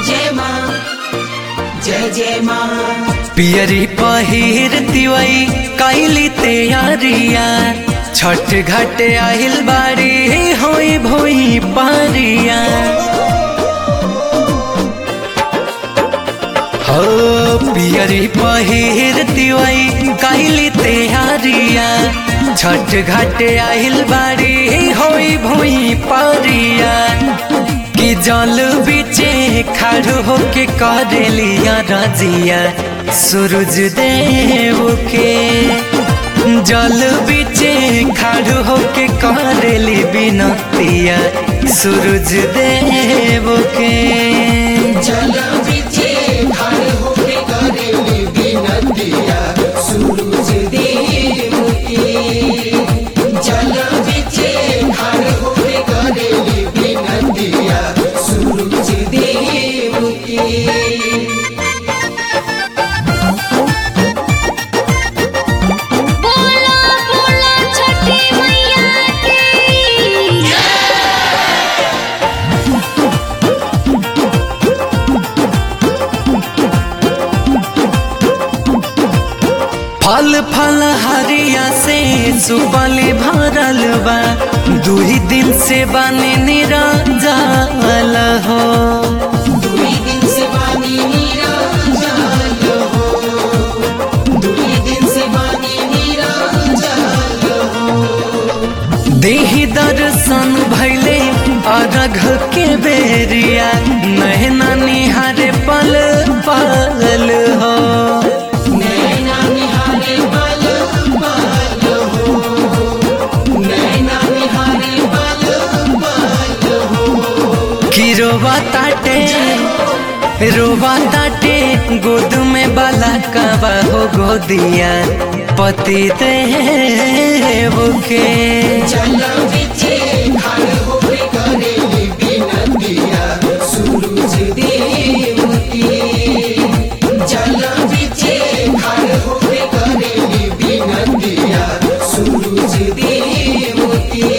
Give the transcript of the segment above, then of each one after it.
जय माँ जय जय माँ पियरी पहिर तिवई कैली तैयारिया छठ घाट आहिल बाड़ी होई भोई पारिया हो पियरी पहिर तिवई कैली तैयारिया छठ घाट आहिल बाड़ी होई भोई पारिया कि जल बीचे खड़ होके करेलिया रजिया सूरज देव के जल बीचे खड़ होके करेली बिनतिया सूरज देव के जल बिचे खड़े होके करेली बिनतिया सूरज देव के जल बिचे खड़े होके करेली बिनतिया सूरज देव के बोला बोला छठी मैया की फल फल हरिया से सुबली भरल बा दुही दिन से बने निराजल हो दुई दिन से बानी नीरजल हो दुई दिन से बानी नीरजल देही दर्शन भैले अरघ के बेरिया नहना निहारे पल पल हो नैना निहारे बल बल हो नैना निहारे बल बल हो कि रोवा ताटे रोवा ताटे गोद में बाला कबा हो गोदिया पति देव के जल बिचे खड़े होके करेली बिनतिया सूरज देव के जल बिचे खड़े होके करेली बिनतिया सूरज देव के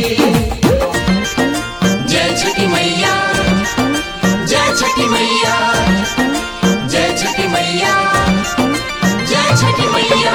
जय छठी मैया जय छठी मैया जय छठी मैया जय छठी मैया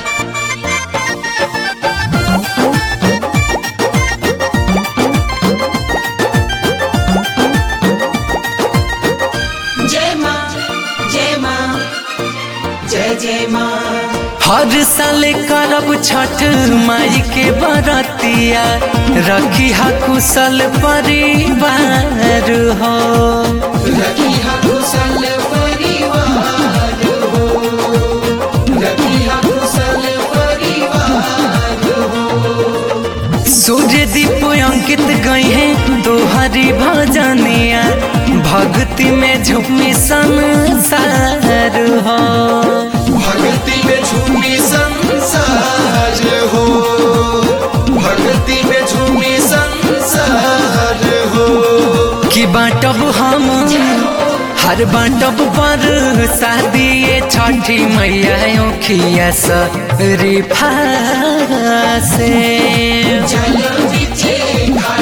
जय माँ जय माँ जय जय माँ हर साल करब छठ माई के बरतिया रखी हा कुशल परिवार हो रखी हा कुशल परिवार हो रखी हा कुशल परिवार हो सूर्य दीप अंकित गई है तोहरी भजनिया भक्ति में झूमी संसार हो भक्ति में झूमी संसार हो भक्ति में झूमी संसार हो कि बाटब हम हर बाटब पर शादी छठी मैया ओखिया से जल बिचे खड़े